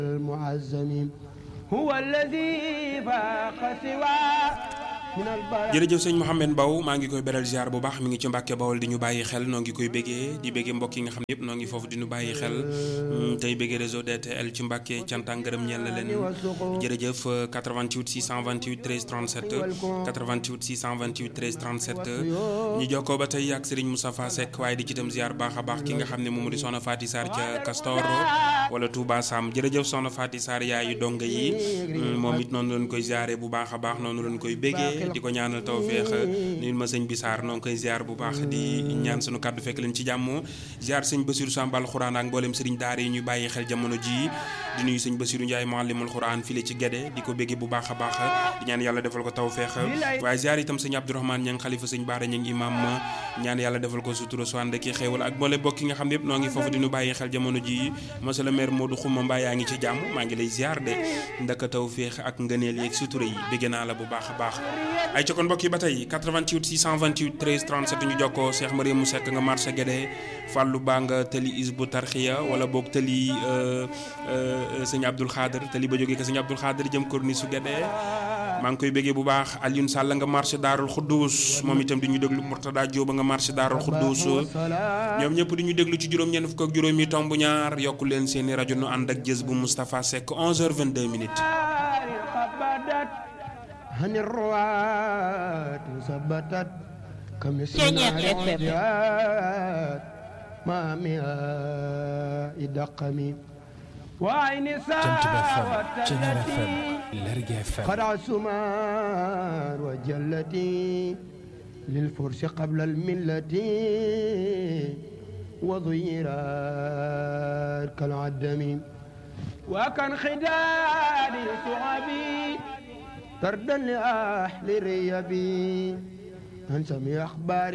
المعزم هو الذي فاق سوى من البراء jërëjëf sëñ Mouhamed Mbow maa ngi koy beral ziar bu baax mi ngi ci Mbàkke Bawol di ñu bàyyi xel noo ngi koy béggee di béggee mbokk yi nga xam ne yëpp noo ngi foofu di ñu bàyyi xel mm, tey béggee réseau DTL ci Mbàkke cant ak ngërëm ñeel na leen jërëjëf euh, 88 628 13 37 88 628 13 37 ñu jokkoo ba tey ak Serigne Moustapha Seck waaye di ci itam ziar baax a baax ki nga xam ne moom di soxna Faty Sarr ca Castor wala Touba Sam jërëjëf soxna Faty Sarr yaayu donga yi mm, moom it noonu lañ koy ziare bu baax a baax noonu lañ koy béggee di ko ñaanal tawféex nit ma sëñ bi Sarr noo ngi koy ziar bu baax di ñaan sunu kàddu fekk leen ci jàmm ziar sëñ Basiru Sambal xuraan ak mboolem sëriñ daara yi ñuy bàyyi xel jamono ji di nuyu sëñ Basiru Ndiaye muallimul xuraan file ci Gédé di ko bégge bu baax a baax di ñaan yàlla defal ko tawféex waaye ziar itam sëñ Abdourahmane ña ngi xalifa sëñ Baara ña ngi imam ñaan yàlla defal ko sutura su ànd ki xéewal ak mboolem bokk yi nga xam ne yëpp noo ngi foofu di ñu bàyyi xel jamono ji monsieur le maire Modou Xuma Mbaye yaa ngi ci jàmm maa ngi lay ziar de ndaka tawféex ak ngëneel yeeg sutura yi bégge naa la bu baax a baax ay ca kon mbokk yi ba tey 88 628 13 37 ñu jokkoo Cheikh Mariam mu sekk nga marché Guédé Fallou Ba nga tëli Isbu Tarxiya wala boog tëli sëñ Abdoul Khader tëli ba jógee ko sëñ Abdoul Khader jëm korni su Guédé maa ngi koy béggee bu baax Alioune Sall nga marché Daarul Xuddus moom itam di ñu déglu Mourtada Diop nga marché Daarul Xuddus ñoom ñëpp di ñu déglu ci juróom-ñeent fukk ak juróomi tomb ñaar yokku leen seeni rajo nu ànd ak jës bu Moustapha Seck 11h22 minutes. عن الرواة ثبتت كمثل Ceeñeer نار FM. الرجات ما ماء دقم وعين Jant Ba FM Ceeñeer FM ساوتتي Lergui FM قد عسمار وجلتي للفرس قبل الملة وضيرات كالعدم وكان خداد صعبي طردا لأهل ريبي أنسى أخباري